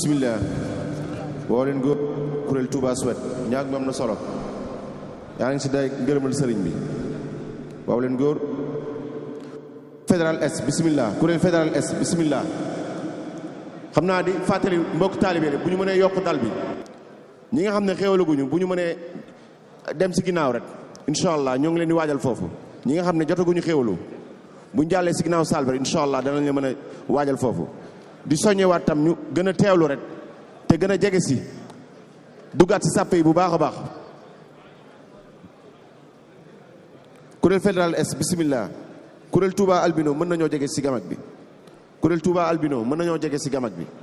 bismillah woo leen góor kuréel Touba Suède ñaag mi am na solo yaa ngi si day ngërëmal sëriñ bi waaw leen góor fédéral est bismillah kuréel fédéral est bismillah xam naa di fàttali mbokk taalibe rek bu ñu mënee yokk dal bi ñi nga xam ne xéewalaguñu bu ñu mënee dem si ginnaaw rek incha allah ñoo ngi leen di waajal foofu ñi nga xam ne jotaguñu xéewalu bu ñu jàllee si ginnaaw saal bi rek incha allah danañ leen mën a waajal foofu di soññewaat tam ñu gën a teewlu rek te gën a jege si duggaat si sàppe yi bu baax a baax kuréel fédéral est bismillah kuréel Touba albino mën nañoo jege si gamag bi kuréel Touba albino mën nañoo jege si gamag bi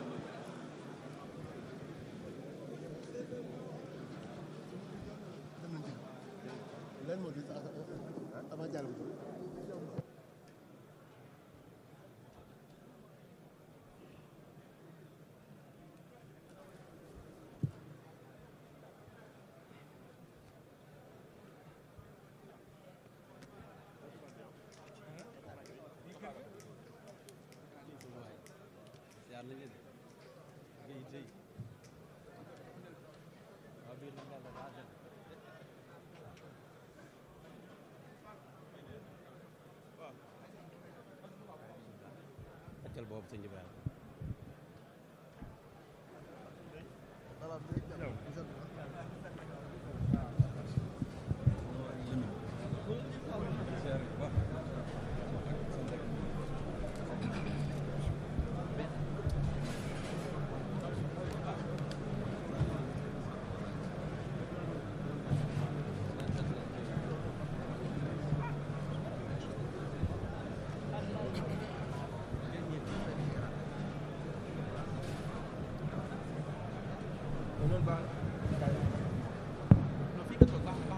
Amen.